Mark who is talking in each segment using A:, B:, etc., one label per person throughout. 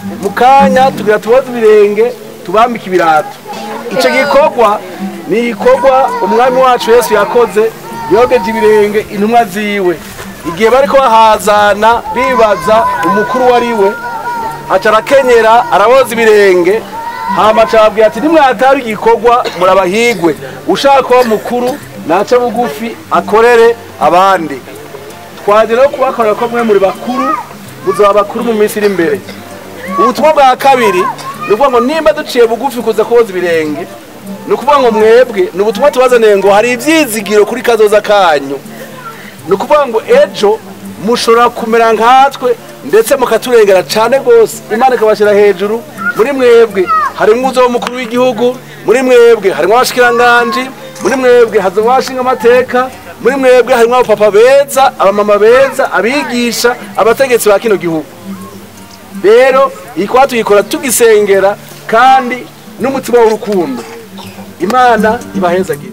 A: mu kanya tugira tuboze ibirenge tubambike ibirato icyo gikorwa ni igikorwa umwami wacu yesu yakoze yogeje ibirenge intumwa ziwe igihe bari bahazana bibaza umukuru wari we aca arakenyera araboza ibirenge hama aca arababwira ati nimwataba igikorwa murabahigwe ushaka kuba mukuru nace bugufi akorere abandi twaje no kubakorera ko mwe muri bakuru muzaba bakuru mu minsi iri imbere ubutumwa bwa kabiri ni ukuvuga ngo nimba duciye bugufi kuza koza ibirenge ni ukuvuga ngo mwebwe ni ubutumwa tubazaniye ngo hari ibyizigiro kuri kazoza kanyu ni ukuvuga ngo ejo mushobora kumera nkatwe ndetse mukaturengera cyane rwose imana ikabashyira hejuru muri mwebwe harimo uzo w'umukuru w'igihugu muri mwebwe harimo abashikiranganji muri mwebwe hazamo abashinga amateka muri mwebwe harimo abapapa beza abamama beza abigisha abategetsi ba kino gihugu rero iyi kuba tuyikora tugisengera kandi n'umutima w'urukundo imana ibahezagire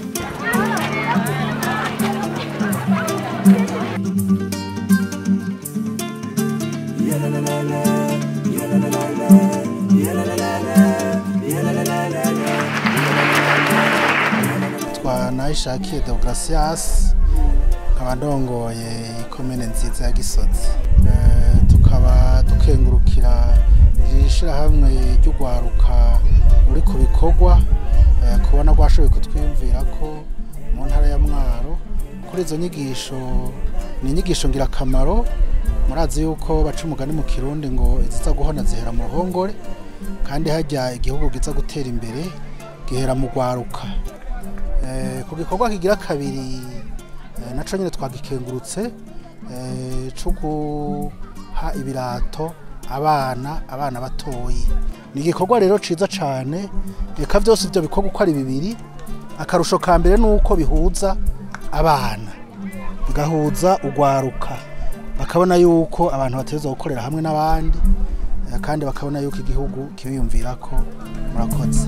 B: twanayishakiye deogratias nkaba ndongoye ikomene nziza ya gisozi Eh, tukaba dukengurukira iri shirahamwe ry'ugwaruka ruri ku bikorwa eh, kubona rwashoboye kutwiyumvira ko mu ntara ya mwaro kuri izo nyigisho ni inyigisho ngirakamaro murazi yuko baca umugani mu kirundi ngo iziza guhona zihera mu ruhongore kandi hajya igihugu giza gutera imbere gihera mu rwaruka Eh, ku gikorwa kigira kabiri eh, naco nyine twagikengurutse eh, co guha ibirato abana abana batoyi ni igikorwa rero ciza cane eka vyose ivyo bikorwa uko ari bibiri akarusho ka mbere ni uko bihuza abana bigahuza urwaruka bakabona yuko abantu bategerezwa gukorera hamwe n'abandi eh, kandi bakabona yuko igihugu kibiyumvirako murakoze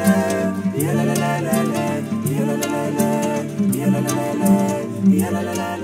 C: Yeah, la, la, la.